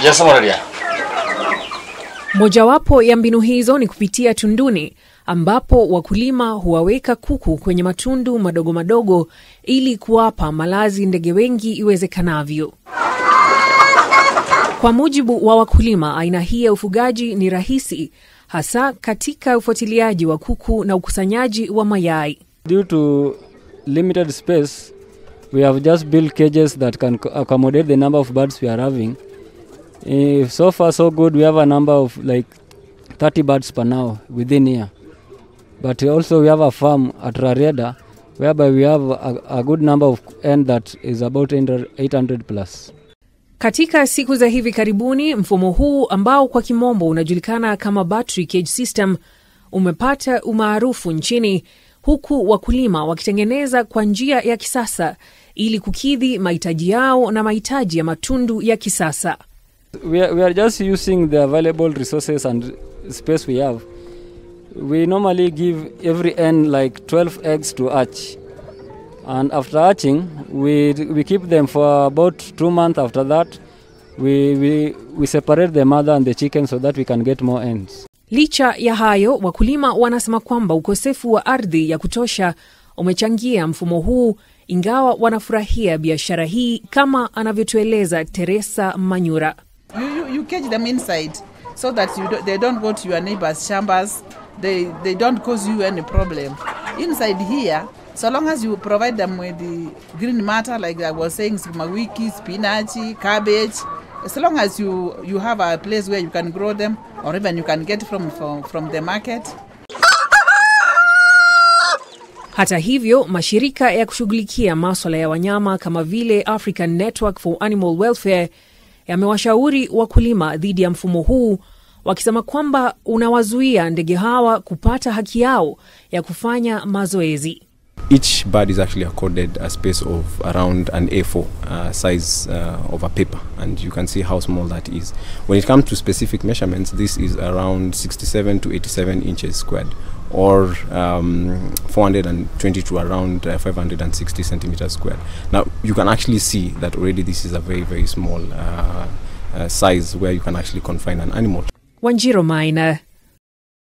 Jasamaria. Mojawapo ya mbinu hizo ni kupitia tunduni ambapo wakulima huwaweka kuku kwenye matundu madogo madogo ili kuwapa malazi ndege wengi iwezekanavyo. Kwa mujibu wa wakulima, aina hii ya ufugaji ni rahisi hasa katika ufuatiliaji wa kuku na ukusanyaji wa mayai. Due to limited space, we have just built cages that can co- accommodate the number of birds we are having. Eh, so far, so good. We have a number of like 30 birds per now within here. But also, we have a farm at Rarieda whereby we have a, a good number of hen that is about 800 800 plus. Katika siku za hivi karibuni, mfumo huu ambao kwa kimombo unajulikana kama battery cage system umepata umaarufu nchini, huku wakulima wakitengeneza kwa njia ya kisasa ili kukidhi mahitaji yao na mahitaji ya matundu ya kisasa. We are, we are just using the available resources and space we have. We normally give every hen like 12 eggs to hatch. And after hatching, we, we keep them for about two months. After that, we, we, we separate the mother and the chicken so that we can get more hens. Licha ya hayo, wakulima wanasema kwamba ukosefu wa ardhi ya kutosha umechangia mfumo huu, ingawa wanafurahia biashara hii, kama anavyotueleza Teresa Manyura. You, you, you cage them inside so that you do, they don't go to your neighbor's chambers. They, they don't cause you any problem. Inside here, so long as you provide them with the green matter, like I was saying, sukuma wiki, spinach, cabbage, as long as you, you have a place where you can grow them or even you can get from, from, from the market, Hata hivyo, mashirika ya kushughulikia maswala ya wanyama kama vile African Network for Animal Welfare yamewashauri wakulima dhidi ya mfumo huu, wakisema kwamba unawazuia ndege hawa kupata haki yao ya kufanya mazoezi. each bird is actually accorded a space of around an A4 uh, size uh, of a paper, and you can see how small that is. When it comes to specific measurements, this is around 67 to 87 inches squared, or um, 420 to around uh, 560 centimeters squared. Now, you can actually see that already this is a very, very small uh, uh, size where you can actually confine an animal. Wanjiro Maina,